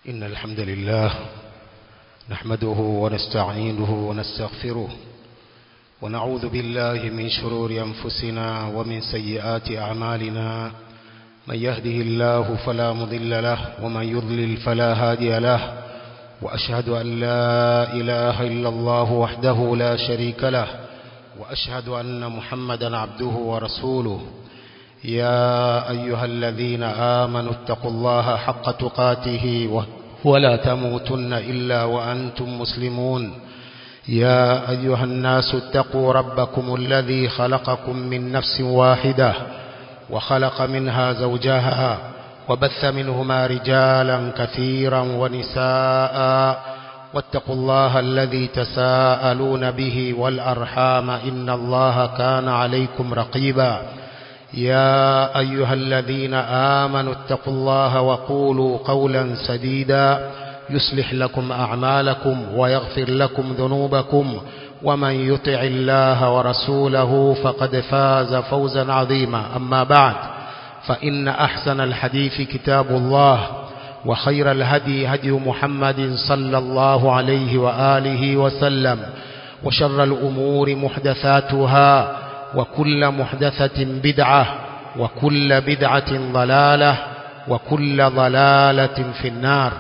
إن الحمد لله نحمده ونستعينه ونستغفره ونعوذ بالله من شرور أنفسنا ومن سيئات أعمالنا من يهده الله فلا مضل له ومن يضلل فلا هادي له وأشهد أن لا إله إلا الله وحده لا شريك له وأشهد أن محمدا عبده ورسوله يا أيها الذين آمنوا اتقوا الله حق تقاته ولا تموتن إلا وأنتم مسلمون يا أيها الناس اتقوا ربكم الذي خلقكم من نفس واحدة وخلق منها زوجها وبث منهما رجالا كثيرا ونساء واتقوا الله الذي تساءلون به والأرحام إن الله كان عليكم رقيبا يا أيها الذين آمنوا اتقوا الله وقولوا قولا سديدا يصلح لكم أعمالكم ويغفر لكم ذنوبكم ومن يطع الله ورسوله فقد فاز فوزا عظيما أما بعد فإن أحسن الحديث كتاب الله وخير الهدي هدي محمد صلى الله عليه وآله وسلم وشر الأمور محدثاتها وكل محدثة بدعة وكل بدعة ضلالة وكل ضلالة في النار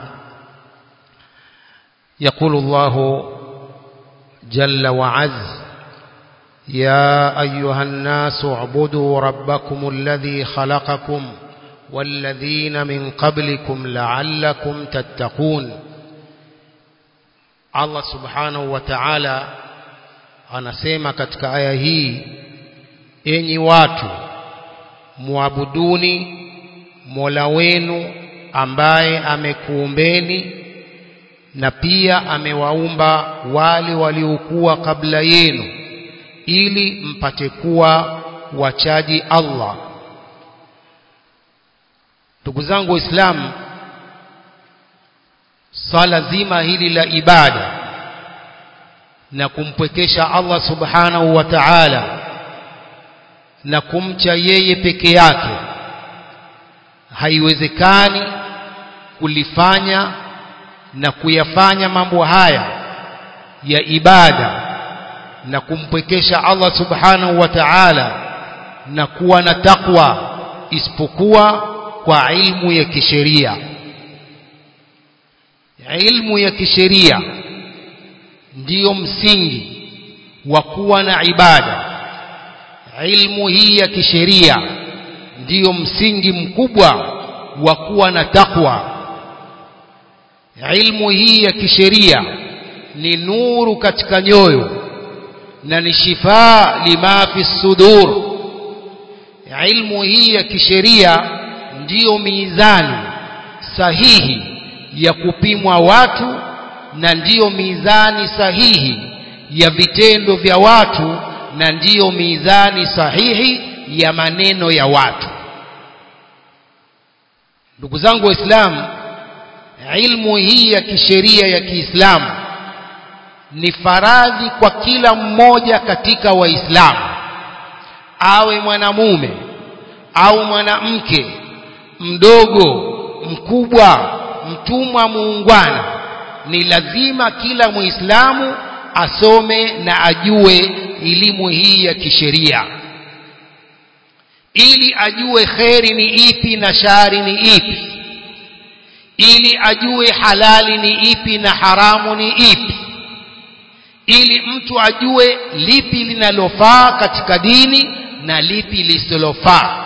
يقول الله جل وعز يا أيها الناس اعبدوا ربكم الذي خلقكم والذين من قبلكم لعلكم تتقون Allah subhanahu wa ta'ala anasema katika aya hii enyi watu muabuduni Mola wenu ambaye amekuumbeni na pia amewaumba wale waliokuwa kabla yenu ili mpate kuwa wachaji Allah ndugu zangu waislamu swala zima hili la ibada na kumpwekesha Allah subhanahu wa ta'ala na kumcha yeye peke yake haiwezekani kulifanya na kuyafanya mambo haya ya ibada na kumpwekesha Allah subhanahu wa ta'ala na kuwa na takwa isipokuwa kwa ilmu ya kisheria ilmu ya kisheria ndiyo msingi wa kuwa na ibada ilmu hii ya kisheria ndiyo msingi mkubwa wa kuwa na takwa ilmu hii ya kisheria ni nuru katika nyoyo na ni shifaa lima fi sudur ilmu hii ya kisheria ndiyo mizani sahihi ya kupimwa watu na ndiyo mizani sahihi ya vitendo vya watu na ndiyo mizani sahihi ya maneno ya watu ndugu zangu waislamu ilmu hii ya kisheria ya Kiislamu ni faradhi kwa kila mmoja katika waislamu awe mwanamume au mwanamke mdogo mkubwa mtumwa muungwana ni lazima kila muislamu asome na ajue elimu hii ya kisheria ili ajue kheri ni ipi na shari ni ipi ili ajue halali ni ipi na haramu ni ipi ili mtu ajue lipi linalofaa katika dini na lipi lisilofaa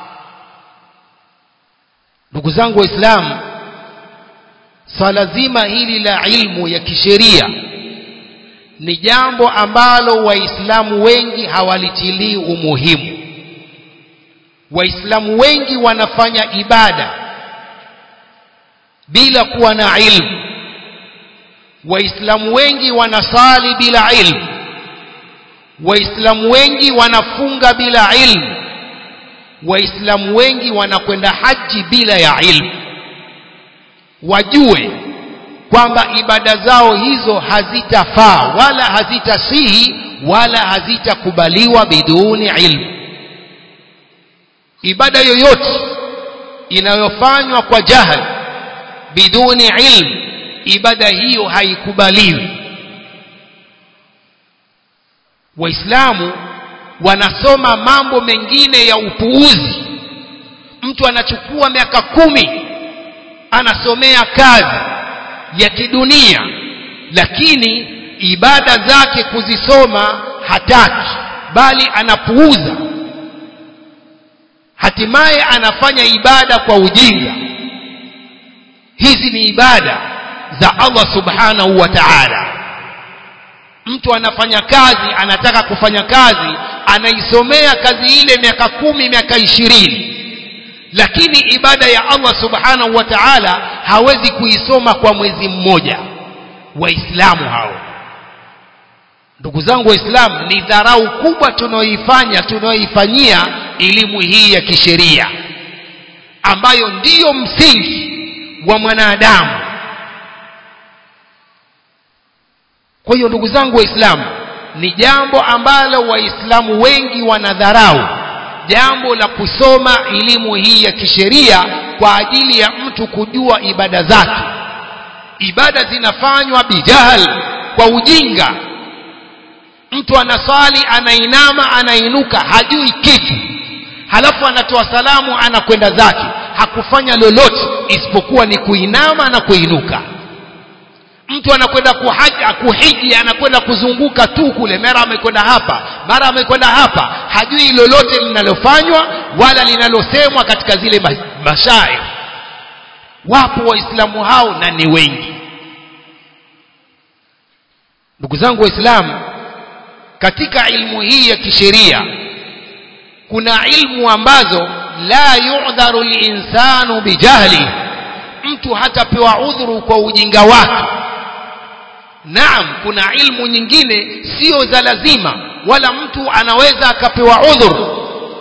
ndugu zangu waislamu swala zima hili la ilmu ya kisheria ni jambo ambalo waislamu wengi hawalitilii umuhimu waislamu wengi wanafanya ibada bila kuwa na ilmu waislamu wengi wanasali bila ilmu waislamu wengi wanafunga bila ilmu waislamu wengi wanakwenda haji bila ya ilmu wajue kwamba ibada zao hizo hazitafaa wala hazitasihi wala hazitakubaliwa biduni ilmu ibada yoyote inayofanywa kwa jahal biduni ilm ibada hiyo haikubaliwi waislamu wanasoma mambo mengine ya upuuzi mtu anachukua miaka kumi anasomea kazi ya kidunia lakini ibada zake kuzisoma hataki bali anapuuza hatimaye anafanya ibada kwa ujinga hizi ni ibada za Allah subhanahu wa ta'ala mtu anafanya kazi anataka kufanya kazi anaisomea kazi ile miaka kumi miaka ishirini lakini ibada ya Allah subhanahu wa ta'ala hawezi kuisoma kwa mwezi mmoja waislamu hao ndugu zangu waislamu ni dharau kubwa tunaoifanya tunaoifanyia elimu hii ya kisheria ambayo ndiyo msingi wa mwanadamu kwa hiyo ndugu zangu waislamu ni jambo ambalo waislamu wengi wanadharau jambo la kusoma elimu hii ya kisheria kwa ajili ya mtu kujua ibada zake ibada zinafanywa bijahal kwa ujinga mtu anaswali anainama anainuka hajui kitu halafu anatoa salamu anakwenda zake hakufanya lolote isipokuwa ni kuinama na kuinuka mtu anakwenda kuhaji kuhiji anakwenda kuzunguka tu kule mara amekwenda hapa mara amekwenda hapa hajui lolote linalofanywa wala linalosemwa katika zile mashair wapo waislamu hao na ni wengi ndugu zangu waislamu katika ilmu hii ya kisheria kuna ilmu ambazo la yu'dharu linsanu bijahli mtu hatapewa udhuru kwa ujinga wake naam kuna ilmu nyingine sio za lazima wala mtu anaweza akapewa udhur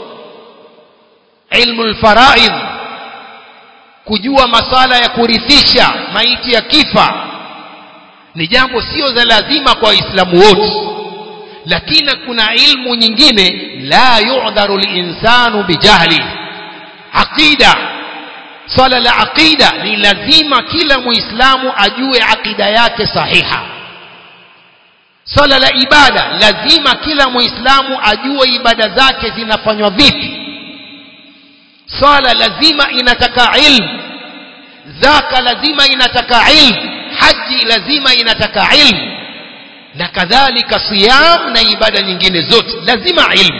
ilmu alfaraid kujua masala ya kurithisha maiti ya kifa ni jambo sio za lazima kwa waislamu wote lakini kuna ilmu nyingine la yu'dharu linsanu bijahli aqida swala la aqida ni lazima kila muislamu ajue aqida yake sahiha swala la ibada lazima kila muislamu ajue ibada zake zinafanywa vipi swala lazima inataka ilmu zaka lazima inataka ilmu haji lazima inataka ilmu na kadhalika siyam na ibada nyingine zote lazima ilmu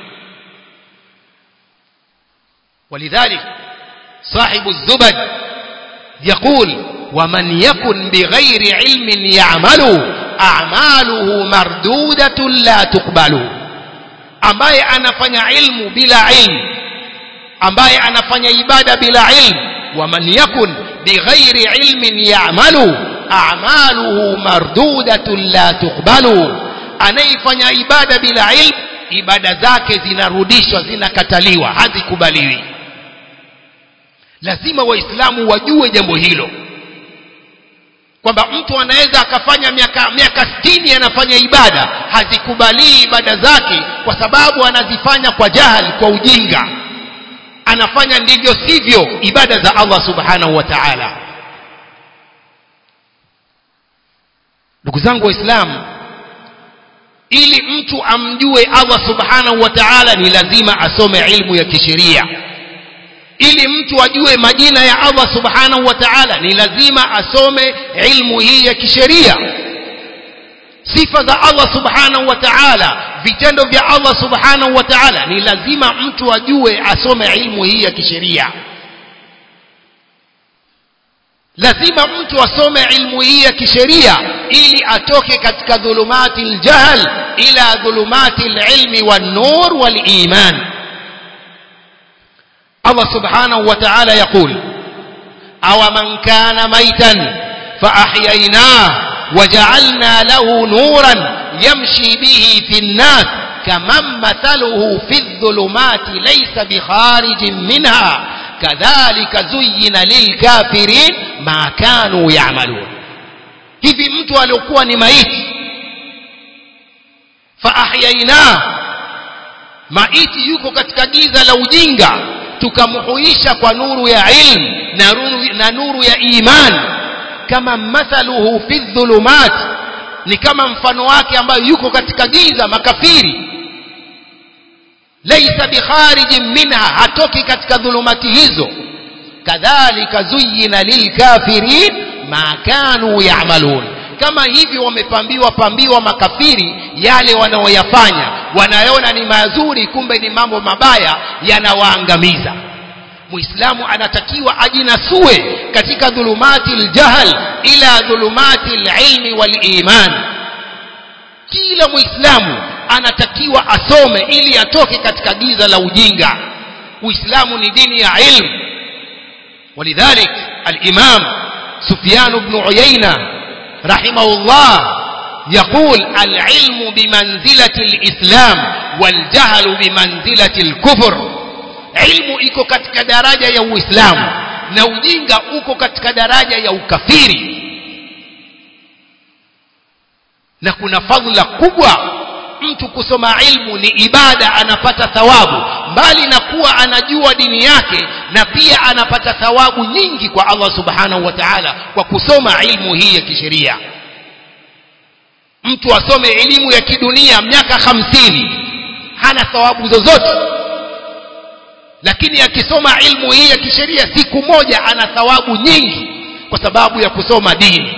ولذلك صاحب الزبد يقول ومن يكن بغير علم يعمل أعماله مردودة لا تقبل ambaye anafanya ilmu bila ilmu ambaye anafanya ibada bila ilmu waman yakun bighairi ilmin ya'malu a'maluhu mardudatun la tuqbalu anayefanya ibada bila ilmu ibada zake zinarudishwa zinakataliwa hazikubaliwi lazima waislamu wajue jambo hilo kwamba mtu anaweza akafanya miaka miaka 60 anafanya ibada hazikubalii ibada zake kwa sababu anazifanya kwa jahali kwa ujinga anafanya ndivyo sivyo ibada za Allah subhanahu wa ta'ala ndugu zangu waislamu ili mtu amjue Allah subhanahu wa ta'ala ni lazima asome ilmu ya kisheria ili mtu ajue majina ya Allah subhanahu wa ta'ala ni lazima asome ilmu hii ya kisheria sifa za Allah subhanahu wa ta'ala vitendo vya Allah subhanahu wa ta'ala ni lazima mtu ajue asome ilmu hii ya kisheria lazima mtu asome ilmu hii ya kisheria ili atoke katika dhulumati aljahl ila dhulumati alilmi wan-nur wal-iman Allah subhanahu wa ta'ala yaqul aw man kana maytan fa ahyaynah وجعلنا له نورا يمشي به في الناس كمن مثله في الظلمات ليس بخارج منها كذلك زين للكافرين ما كانوا يعملون hivi mtu aliokuwa ni maiti faahyaina maiti yuko katika giza la ujinga tukamhuisha kwa nuru ya ilmu na nuru, na nuru ya iman kama mathaluhu fi dhulumat ni kama mfano wake ambayo yuko katika giza makafiri laisa bikharijin minha hatoki katika dhulumati hizo kadhalika zuyina lilkafirin ma kanu yamalun kama hivi wamepambiwa pambiwa makafiri yale wanaoyafanya wanayoona ni mazuri kumbe ni mambo mabaya yanawaangamiza muislamu anatakiwa ajinasue katika dhulumati ljahl ila dhulumati lilmi waliman kila muislamu anatakiwa asome ili atoke katika giza la ujinga uislamu ni dini ya ilmu ولذلك الإمام سفيان بن عيينة رحمه الله يقول العلم بمنزلة الإسلام والجهل بمنزلة الكفر علم iko katika daraja ya uislamu na ujinga uko katika daraja ya ukafiri na kuna fadhila kubwa mtu kusoma ilmu ni ibada anapata thawabu mbali na kuwa anajua dini yake na pia anapata thawabu nyingi kwa Allah subhanahu wa ta'ala kwa kusoma ilmu hii ya kisheria mtu asome elimu ya kidunia miaka hamsini hana thawabu zozote lakini akisoma ilmu hii ya kisheria siku moja ana thawabu nyingi kwa sababu ya kusoma dini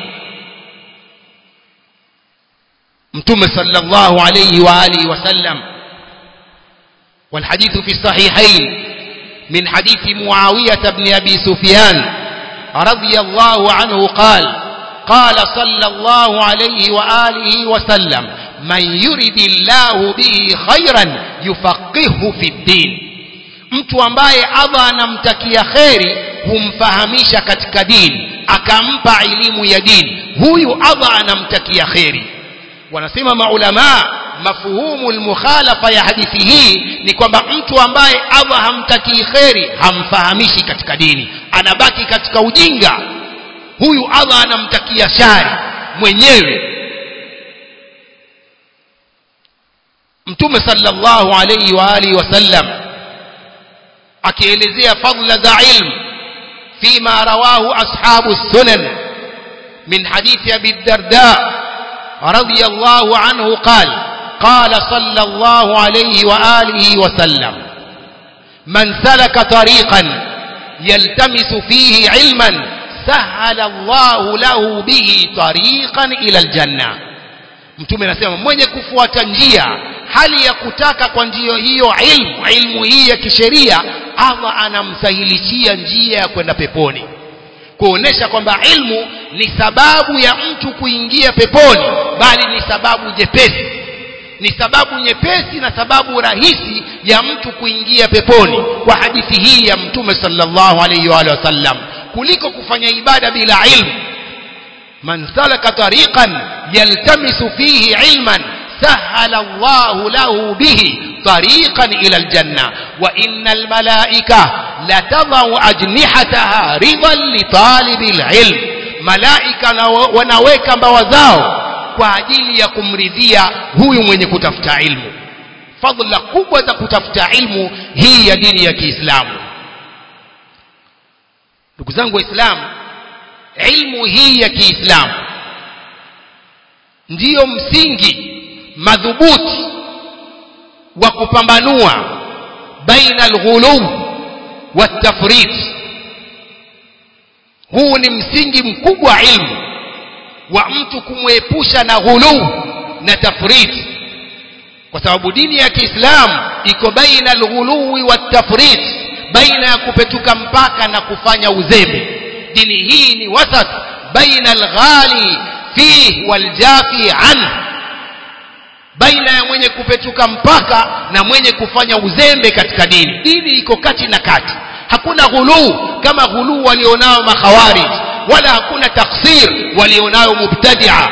mtume sallallahu alayhi wa alihi wasallam والحديث في الصحيحين من حديث معاوية بن أبي سفيان رضي الله عنه قال قال صلى الله عليه وآله وسلم من يرد الله به خيرا يفقهه في الدين mtu ambaye Allah anamtakia kheri humfahamisha katika dini akampa elimu ya dini huyu Allah anamtakia kheri wanasema maulamaa mafuhumu almukhalafa ya hadithi hii ni kwamba mtu ambaye Allah hamtakii kheri hamfahamishi katika dini anabaki katika ujinga huyu Allah anamtakia shari mwenyewe mtume sallallahu alayhi wa alihi wasallam akielezea fadla za ilmu فيما رواه أصحاب السنن من حديث أبي الدرداء رضي الله عنه قال قال صلى الله عليه وآله وسلم من سلك طريقا يلتمس فيه علما سهل الله له به طريقا إلى الجنة mtume anasema mwenye kufuata njia hali ya kutaka kwa njia hiyo ilmu ilmu hii ya kisheria Allah anamsahilishia njia ya kwenda peponi kuonesha kwamba ilmu ni sababu ya mtu kuingia peponi bali ni sababu jepesi ni sababu nyepesi na sababu rahisi ya mtu kuingia peponi kwa hadithi hii ya mtume sallallahu alayhi wa sallam kuliko kufanya ibada bila ilmu man salaka tariqan yaltamisu fihi ilman سهل الله له به طريقا إلى الجنة وإن الملائكة لتضع أجنحتها رضا لطالب العلم ملائكة ونويك mbawazao kwa ajili ya kumridhia huyu mwenye kutafuta ilmu fadhila kubwa za kutafuta ilmu hii ya dini ya Kiislamu ndugu zangu waislamu ilmu hii ya Kiislamu ndiyo msingi madhubuti wa kupambanua baina alghuluw watafrit huu ni msingi mkubwa wa ilmu wa mtu kumwepusha na ghuluw na tafrit kwa sababu dini ya Kiislamu iko baina alghuluwi watafrit baina ya kupetuka mpaka na kufanya uzembe dini hii ni wasat baina alghali fihi waljafi anhu baina ya mwenye kupetuka mpaka na mwenye kufanya uzembe katika dini dini iko kati na kati hakuna ghuluu kama ghuluu walionao makhawarij wala hakuna taksir walionao mubtadia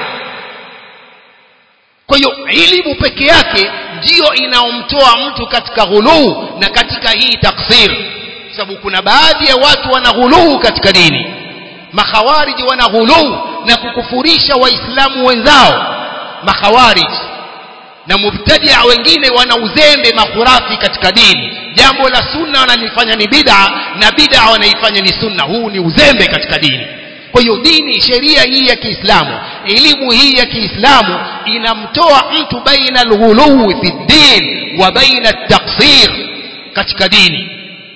kwa hiyo elimu peke yake ndiyo inaomtoa mtu katika ghuluu na katika hii taksir sababu kuna baadhi ya watu wana ghuluu katika dini makhawarij wana ghuluu na kukufurisha waislamu wenzao makhawarij na mubtadia wengine wana uzembe makhurafi katika dini jambo la sunna wanalifanya ni bid'a na bid'a wanaifanya ni sunna huu ni uzembe katika dini kwa hiyo dini sheria hii ya Kiislamu elimu hii ya Kiislamu inamtoa mtu baina alghuluwi fi din wa baina at-taqsir katika dini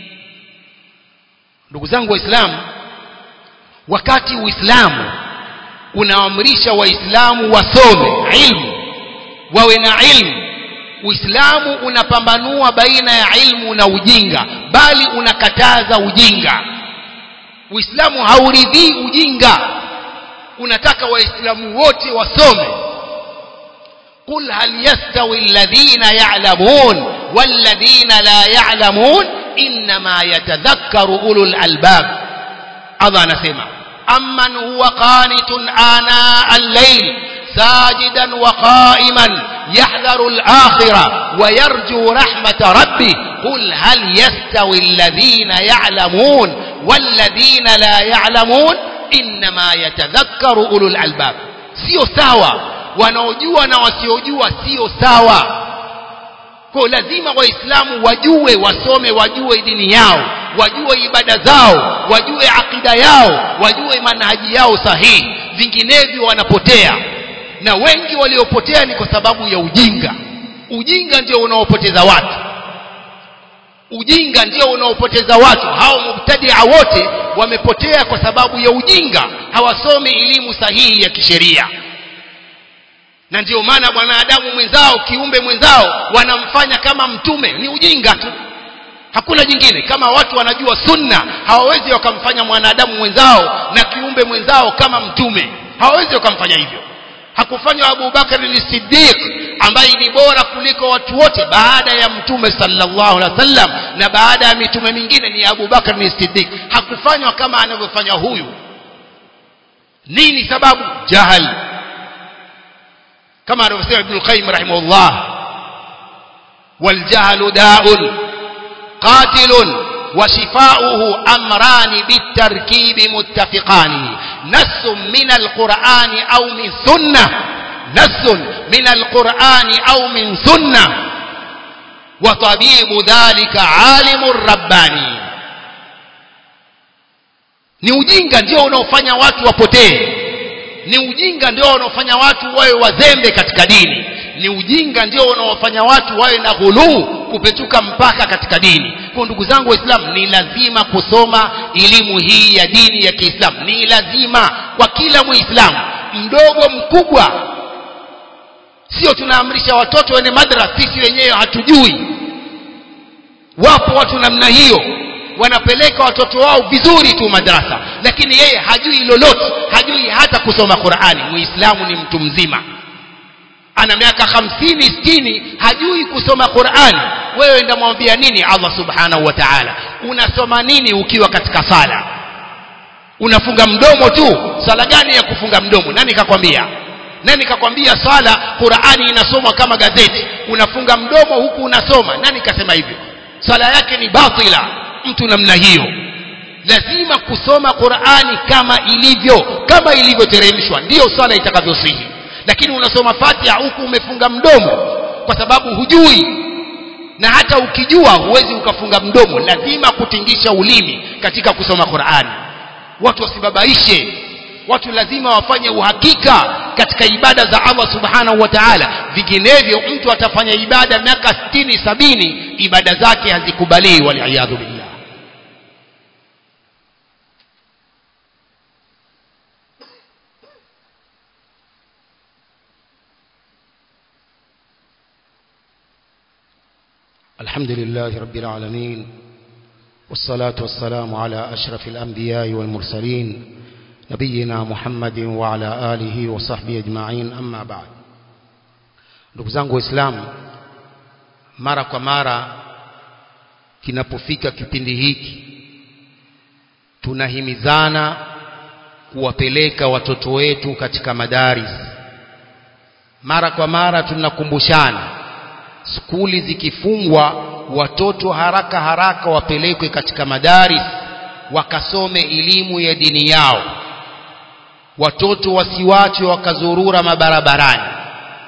ndugu zangu waislamu wakati uislamu unaamrisha waislamu wasome ilmu wawe na ilmu uislamu unapambanua baina ya ilmu na ujinga bali unakataza ujinga uislamu hauridhii ujinga unataka waislamu wote wasome قل هل يستوي الذين يعلمون والذين لا يعلمون إنما يتذكر أولو الألباب الله نسمع أمن هو قانت آناء الليل ساجدا وقائما يحذر الآخرة ويرجو رحمة ربه قل هل يستوي الذين يعلمون والذين لا يعلمون إنما يتذكر أولو الألباب sio sawa wanaojua na wasiojua sio sawa kwa lazima waislamu wajue wasome wajue dini yao wajue ibada zao wajue akida yao wajue manhaji yao sahihi vinginevyo wanapotea na wengi waliopotea ni kwa sababu ya ujinga ujinga ndio unaopoteza watu ujinga ndio unaopoteza watu hao mubtadia wote wamepotea kwa sababu ya ujinga hawasomi elimu sahihi ya kisheria na ndio maana mwanadamu mwenzao kiumbe mwenzao wanamfanya kama mtume ni ujinga tu hakuna jingine kama watu wanajua sunna hawawezi wakamfanya mwanadamu mwenzao na kiumbe mwenzao kama mtume hawawezi wakamfanya hivyo hakufanywa Abu Bakar ni Siddiq ambaye ni bora kuliko watu wote baada ya mtume sallallahu alaihi wasallam na baada ya mitume mingine ni Abu Bakar ni Siddiq hakufanywa kama anavyofanya huyu nini sababu jahal kama anavyosema Ibn Qayyim rahimahullah والجهل داء قاتل وشفاؤه أمران بالتركيب متفقان نص من القرآن أو من سنة نص من القرآن أو من سنة وطبيب ذلك عالم رباني ni ujinga ndio unaofanya watu wapotee ni ujinga ndio unaofanya watu wawe wazembe katika dini ni ujinga ndio unaofanya watu wawe na ghuluu kupetuka mpaka katika dini kwa ndugu zangu waislamu ni lazima kusoma elimu hii ya dini ya kiislamu ni lazima kwa kila muislamu mdogo mkubwa sio tunaamrisha watoto wende madrasa sisi wenyewe hatujui wapo watu namna hiyo wanapeleka watoto wao vizuri tu madrasa lakini yeye hajui lolote hajui hata kusoma Qur'ani muislamu ni mtu mzima ana miaka hamsini sitini hajui kusoma Qur'ani wewe ndamwambia nini Allah subhanahu wa ta'ala unasoma nini ukiwa katika sala unafunga mdomo tu sala gani ya kufunga mdomo nani kakwambia nani kakwambia swala Qur'ani inasomwa kama gazeti unafunga mdomo huku unasoma nani kasema hivyo swala yake ni batila mtu namna hiyo lazima kusoma Qur'ani kama ilivyo kama ilivyoteremshwa ndiyo swala itakavyosihi lakini unasoma Fatiha huku umefunga mdomo kwa sababu hujui na hata ukijua huwezi ukafunga mdomo lazima kutingisha ulimi katika kusoma Qur'ani watu wasibabaishe watu lazima wafanye uhakika katika ibada za Allah subhanahu wa ta'ala vinginevyo mtu atafanya ibada miaka 60 sabini ibada zake hazikubaliwi waliaadhu billah الحمد لله رب العالمين والصلاة والسلام على أشرف الأنبياء والمرسلين نبينا محمد وعلى آله وصحبه أجمعين أما بعد ndugu zangu waislamu mara kwa mara kinapofika kipindi hiki tunahimizana kuwapeleka watoto wetu katika madaris mara kwa mara tunakumbushana skuli zikifungwa watoto haraka haraka wapelekwe katika madaris wakasome elimu ya dini yao watoto wasiwachwe wakazurura mabarabarani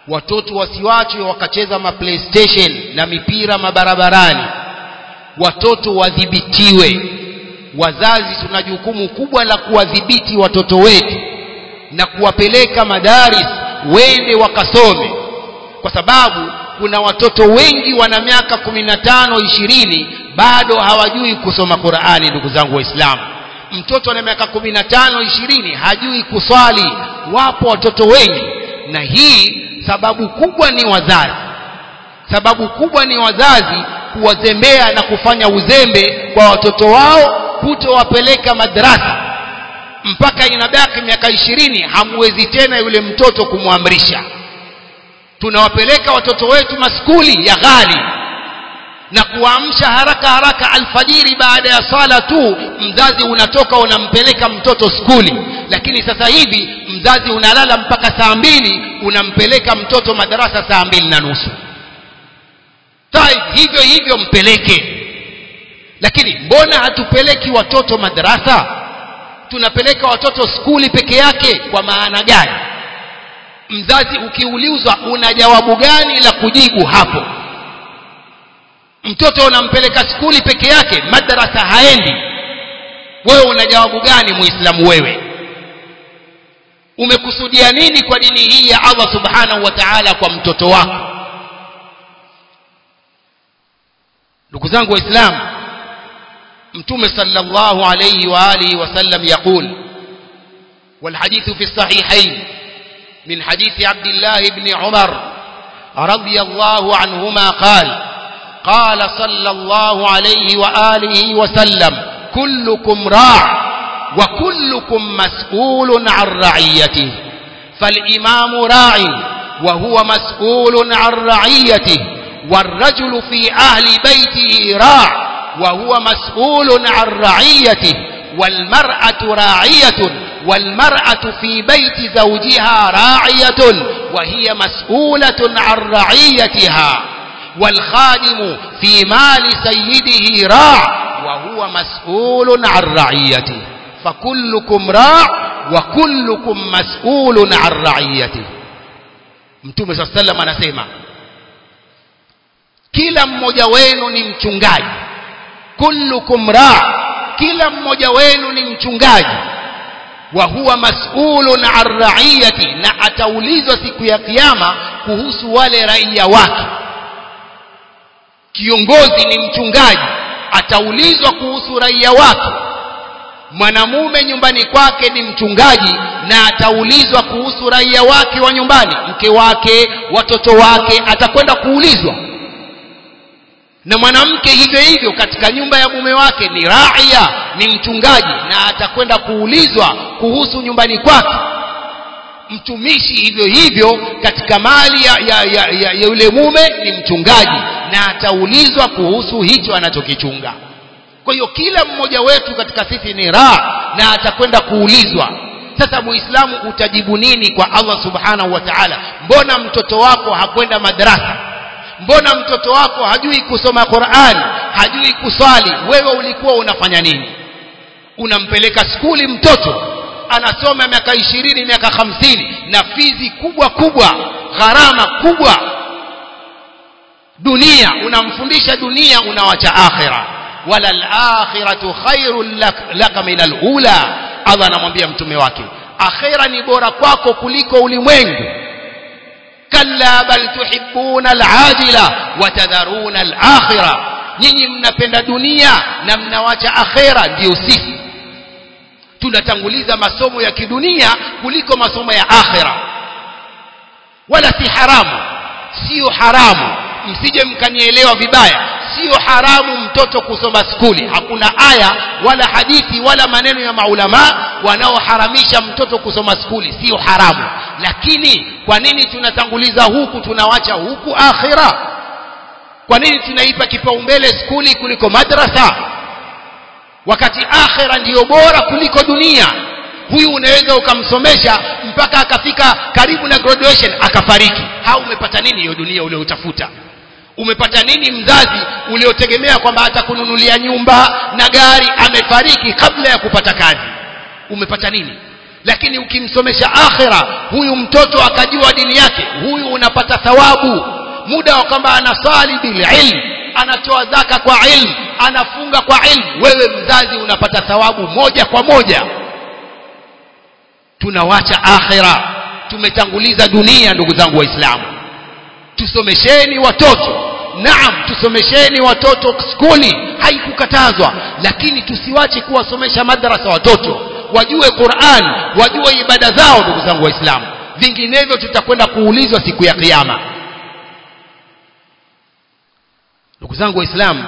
watoto wasiwachwe wakacheza ma playstation na mipira mabarabarani watoto wadhibitiwe wazazi tuna jukumu kubwa la kuwadhibiti watoto wetu na kuwapeleka madaris wende wakasome kwa sababu kuna watoto wengi wana miaka kumi na tano ishirini bado hawajui kusoma Qur'ani ndugu zangu waislamu mtoto ana miaka kumi na tano ishirini hajui kuswali wapo watoto wengi na hii sababu kubwa ni wazazi sababu kubwa ni wazazi kuwazembea na kufanya uzembe kwa watoto wao kutowapeleka madrasa mpaka inabaki miaka ishirini hamwezi tena yule mtoto kumwamrisha tunawapeleka watoto wetu maskuli ya ghali na kuamsha haraka haraka alfajiri baada ya sala tu mzazi unatoka unampeleka mtoto skuli lakini sasa hivi mzazi unalala mpaka saa mbili unampeleka mtoto madarasa saa mbili na nusu Taib, hivyo hivyo mpeleke lakini mbona hatupeleki watoto madarasa tunapeleka watoto skuli peke yake kwa maana gani mzazi ukiulizwa una jawabu gani la kujibu hapo mtoto unampeleka skuli peke yake madarasa haendi wewe una jawabu gani muislamu wewe umekusudia nini kwa dini hii ya Allah subhanahu wa ta'ala kwa mtoto wako ndugu zangu waislamu mtume sallallahu alayhi wa alihi wasallam yaqul والحديث في الصحيحين من حديث عبد الله بن عمر رضي الله عنهما قال قال صلى الله عليه وآله وسلم كلكم راع وكلكم مسؤول عن رعيته فالإمام راع وهو مسؤول عن رعيته والرجل في أهل بيته راع وهو مسؤول عن رعيته والمرأة راعية والمرأة في بيت زوجها راعية وهي مسؤولة عن رعيتها والخادم في مال سيده راع وهو مسؤول عن رعيته فكلكم راع وكلكم مسؤول عن رعيته mtume saa salam anasema kila mmoja wenu ni mchungaji kullukum raa kila mmoja wenu ni mchungaji wa huwa mas'ulun an ra'iyati na ataulizwa siku ya kiyama kuhusu wale raia wake kiongozi ni mchungaji ataulizwa kuhusu raia wake mwanamume nyumbani kwake ni mchungaji na ataulizwa kuhusu raia wake wa nyumbani mke wake watoto wake atakwenda kuulizwa na mwanamke hivyo hivyo katika nyumba ya mume wake ni raia ni mchungaji na atakwenda kuulizwa kuhusu nyumbani kwake mtumishi hivyo hivyo katika mali ya, ya, ya, ya, ya yule mume ni mchungaji na ataulizwa kuhusu hicho anachokichunga kwa hiyo kila mmoja wetu katika sisi ni raa na atakwenda kuulizwa sasa muislamu utajibu nini kwa allah subhanahu wa taala mbona mtoto wako hakwenda madrasa mbona mtoto wako hajui kusoma Qur'an hajui kuswali wewe ulikuwa unafanya nini unampeleka skuli mtoto anasoma miaka ishirini miaka hamsini na fizi kubwa kubwa gharama kubwa dunia unamfundisha dunia unawacha akhira wala al-akhiratu khairul lak, laka min al-ula Allah anamwambia mtume wake akhira ni bora kwako kuliko ulimwengu kalla bal tuhibbuna al-ajila wa tadharuna al-akhirah nyinyi mnapenda dunia na mnawacha akhera ndio sisi tunatanguliza masomo ya kidunia kuliko masomo ya akhera wala si haramu sio haramu msije mkanielewa vibaya sio haramu mtoto kusoma skuli hakuna aya wala hadithi wala maneno ya maulama wanaoharamisha mtoto kusoma skuli sio haramu lakini kwa nini tunatanguliza huku tunawacha huku akhira kwa nini tunaipa kipaumbele skuli kuliko madrasa wakati akhira ndiyo bora kuliko dunia huyu unaweza ukamsomesha mpaka akafika karibu na graduation akafariki ha umepata nini hiyo dunia ulioutafuta umepata nini mzazi uliotegemea kwamba atakununulia nyumba na gari amefariki kabla ya kupata kazi umepata nini lakini ukimsomesha akhira huyu mtoto akajua dini yake huyu unapata thawabu muda wa kwamba anasali bil ilm anatoa zaka kwa ilm anafunga kwa ilm wewe mzazi unapata thawabu moja kwa moja tunawacha akhira tumetanguliza dunia ndugu zangu waislamu tusomesheni watoto naam tusomesheni watoto skuli haikukatazwa lakini tusiwache kuwasomesha madrasa watoto wajue Qur'an wajue ibada zao ndugu zangu waislamu vinginevyo tutakwenda kuulizwa siku ya kiyama ndugu zangu waislamu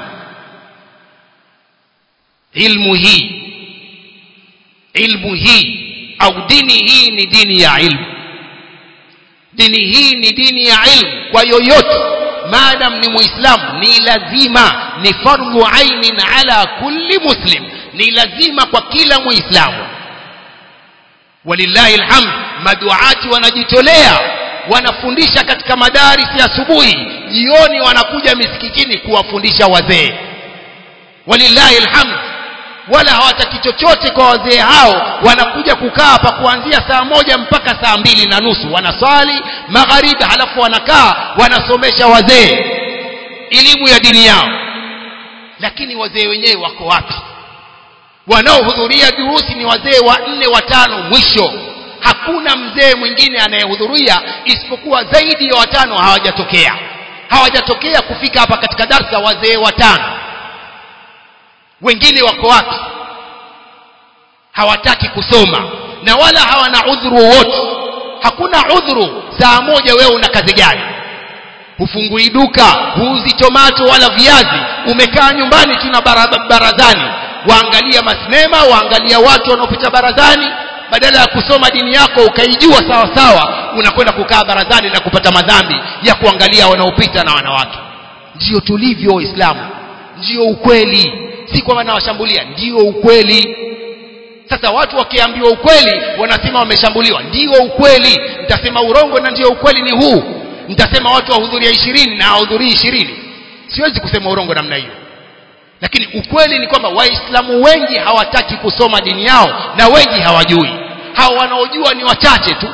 ilmu hii ilmu hii au dini hii ni dini ya ilmu dini hii ni dini ya ilmu kwa yoyote maadam ni muislamu ni lazima ni fardhu ainin ala kulli muslim ni lazima kwa kila muislamu walillahi alhamd maduati wanajitolea wanafundisha katika madarisi asubuhi jioni wanakuja misikitini kuwafundisha wazee walillahi alhamd wala hawataki chochote kwa wazee hao wanakuja kukaa hapa kuanzia saa moja mpaka saa mbili na nusu wanaswali magharibi halafu wanakaa wanasomesha wazee elimu ya dini yao lakini wazee wenyewe wako wapi wanaohudhuria durusi ni wazee wa nne watano mwisho hakuna mzee mwingine anayehudhuria isipokuwa zaidi ya watano hawajatokea hawajatokea kufika hapa katika darsa wazee watano wengine wako wapi hawataki kusoma na wala hawana udhuru wowote hakuna udhuru saa moja wewe una kazi gani hufungui duka huuzi tomato wala viazi umekaa nyumbani tu na barazani waangalia masinema waangalia watu wanaopita barazani badala ya kusoma dini yako ukaijua sawa sawa unakwenda kukaa barazani na kupata madhambi ya kuangalia wanaopita na wanawake ndiyo tulivyo waislamu ndiyo ukweli si kwamba nawashambulia ndiyo ukweli sasa watu wakiambiwa ukweli wanasema wameshambuliwa ndiyo ukweli nitasema urongo na ndiyo ukweli ni huu nitasema watu wahudhuria ishirini na hawahudhurii ishirini siwezi kusema urongo namna hiyo lakini ukweli ni kwamba waislamu wengi hawataki kusoma dini yao na wengi hawajui hao wanaojua ni wachache tu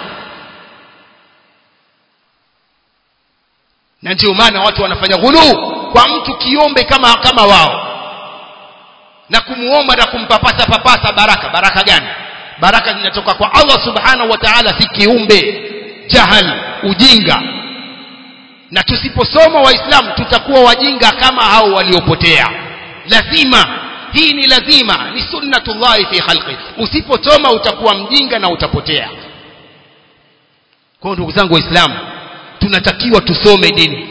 na ndio maana watu wanafanya ghuluu kwa mtu kiombe kama kama wao na kumuomba na kumpapasa papasa baraka baraka gani baraka zinatoka kwa Allah subhanahu wa ta'ala si kiumbe jahal ujinga na tusiposoma waislamu tutakuwa wajinga kama hao waliopotea lazima hii ni lazima ni sunnatullahi fi khalqi usiposoma utakuwa mjinga na utapotea kwa ndugu zangu waislamu tunatakiwa tusome dini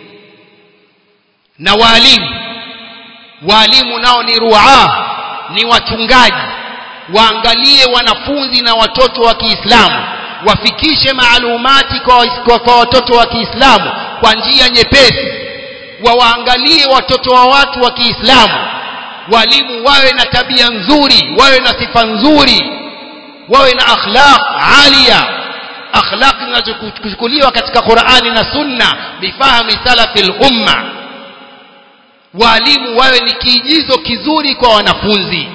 na waalimu waalimu nao ni ruaa ni wachungaji waangalie wanafunzi na watoto wa Kiislamu wafikishe maalumati kwa, kwa, kwa watoto wa Kiislamu kwa njia nyepesi wawaangalie watoto wa watu wa Kiislamu walimu wawe na tabia nzuri wawe na sifa nzuri wawe na akhlaq alia akhlaq zinazochukuliwa katika Qur'ani na Sunna bifahmi salafil umma walimu wawe ni kiigizo kizuri kwa wanafunzi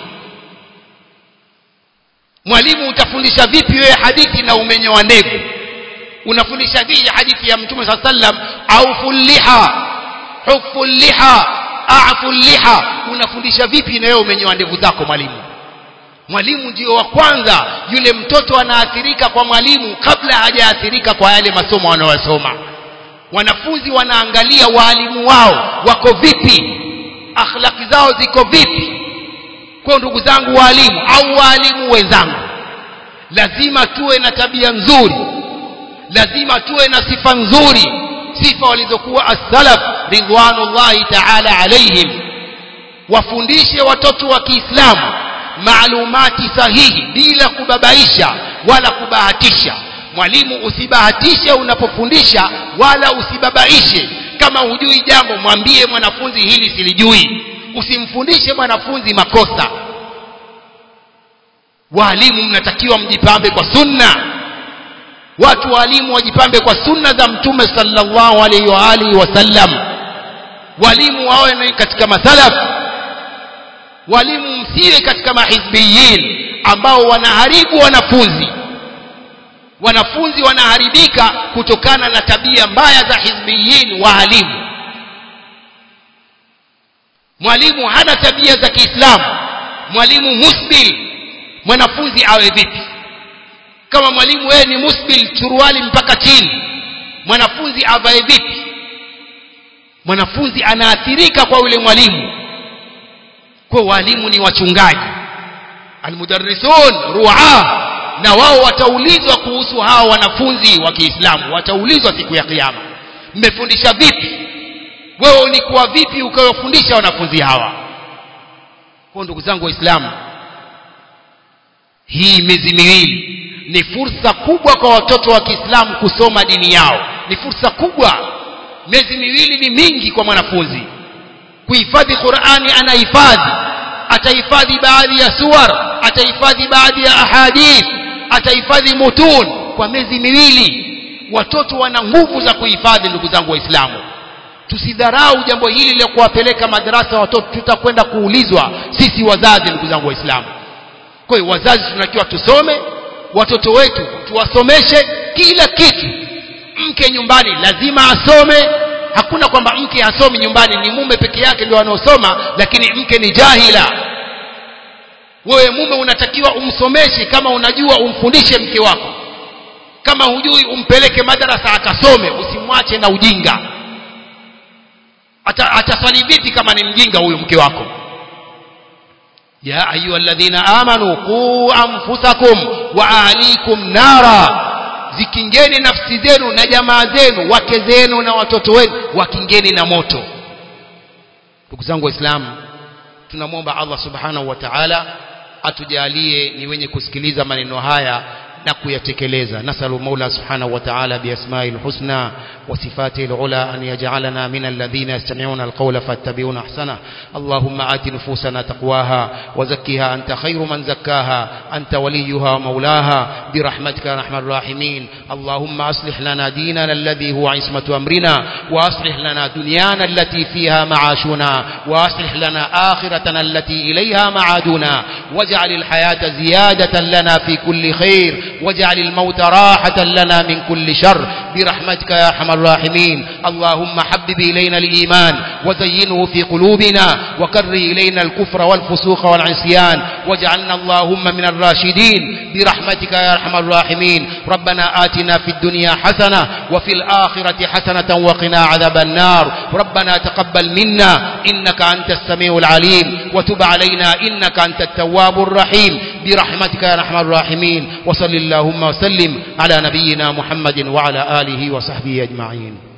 mwalimu utafundisha vipi wewe hadithi na umenyoa ndevu unafundisha vipi hadithi ya mtume saa sallam au fulliha hufu liha afu liha unafundisha vipi na wewe umenyoa ndevu zako mwalimu mwalimu ndio wa kwanza yule mtoto anaathirika kwa mwalimu kabla hajaathirika kwa yale masomo wanayosoma wanafunzi wanaangalia waalimu wao wako vipi akhlaki zao ziko vipi kwa ndugu zangu waalimu au waalimu wenzangu lazima tuwe na tabia nzuri lazima tuwe na sifa nzuri sifa walizokuwa as-salaf ridwanullahi ta'ala alaihim wafundishe watoto wa Kiislamu maalumati sahihi bila kubabaisha wala kubahatisha mwalimu usibahatishe unapofundisha wala usibabaishe kama hujui jambo mwambie mwanafunzi hili silijui usimfundishe mwanafunzi makosa walimu mnatakiwa mjipambe kwa sunna watu walimu wajipambe kwa sunna za mtume sallallahu alaihi wa alihi wasallam walimu wawe katika masalaf walimu msiwe katika mahizbiyin ambao wanaharibu wanafunzi wanafunzi wanaharibika kutokana na tabia mbaya za hizbiyin waalimu mwalimu hana tabia za kiislamu mwalimu musbil mwanafunzi awe vipi kama mwalimu wewe ni musbil suruali mpaka chini mwanafunzi avae vipi mwanafunzi anaathirika kwa yule mwalimu kwa walimu ni wachungaji almudarrisun ruaa na wao wataulizwa kuhusu hawa wanafunzi wa Kiislamu wataulizwa siku ya kiyama mmefundisha vipi wewe ulikuwa vipi ukawafundisha wanafunzi hawa kwa ndugu zangu waislamu hii miezi miwili ni fursa kubwa kwa watoto wa Kiislamu kusoma dini yao ni fursa kubwa miezi miwili ni mingi kwa mwanafunzi kuhifadhi Qur'ani anahifadhi atahifadhi baadhi ya suwar atahifadhi baadhi ya ahadith atahifadhi mutun kwa miezi miwili watoto wana nguvu za kuhifadhi ndugu zangu waislamu tusidharau jambo hili la kuwapeleka madarasa watoto tutakwenda kuulizwa sisi wazazi ndugu zangu waislamu kwa hiyo wazazi tunakiwa tusome watoto wetu tuwasomeshe kila kitu mke nyumbani lazima asome hakuna kwamba mke hasomi nyumbani ni mume peke yake ndio anaosoma lakini mke ni jahila wewe mume unatakiwa umsomeshe kama unajua umfundishe mke wako kama hujui umpeleke madarasa akasome usimwache na ujinga Ata, ataswali vipi kama ni mjinga huyu mke wako ya ayuha alladhina amanu qu anfusakum wa ahlikum nara zikingeni nafsi zenu na jamaa zenu wake zenu na watoto wenu wakingeni na moto ndugu zangu waislamu tunamwomba Allah subhanahu wa ta'ala atujalie ni wenye kusikiliza maneno haya na kuyatekeleza nasalu maula subhanahu wa ta'ala biasma'il husna wa sifatil ula an yaj'alana min alladhina yastami'una alqawla fattabi'una ahsana allahumma ati nufusana taqwaha wa zakkiha anta khayru man zakkaha anta waliyuha wa maulaha برحمتك يا ارحم الراحمين اللهم اصلح لنا ديننا الذي هو عصمه امرنا واصلح لنا دنيانا التي فيها معاشنا واصلح لنا اخرتنا التي اليها معادنا واجعل الحياه زياده لنا في كل خير واجعل الموت راحة لنا من كل شر برحمتك يا أرحم الراحمين اللهم حبب إلينا الإيمان وزينه في قلوبنا وكره إلينا الكفر والفسوق والعصيان واجعلنا اللهم من الراشدين برحمتك يا أرحم الراحمين ربنا آتنا في الدنيا حسنة وفي الآخرة حسنة وقنا عذاب النار ربنا تقبل منا إنك أنت السميع العليم وتب علينا إنك أنت التواب الرحيم برحمتك يا أرحم الراحمين وصل اللهم وسلم على نبينا محمد وعلى آله وصحبه أجمعين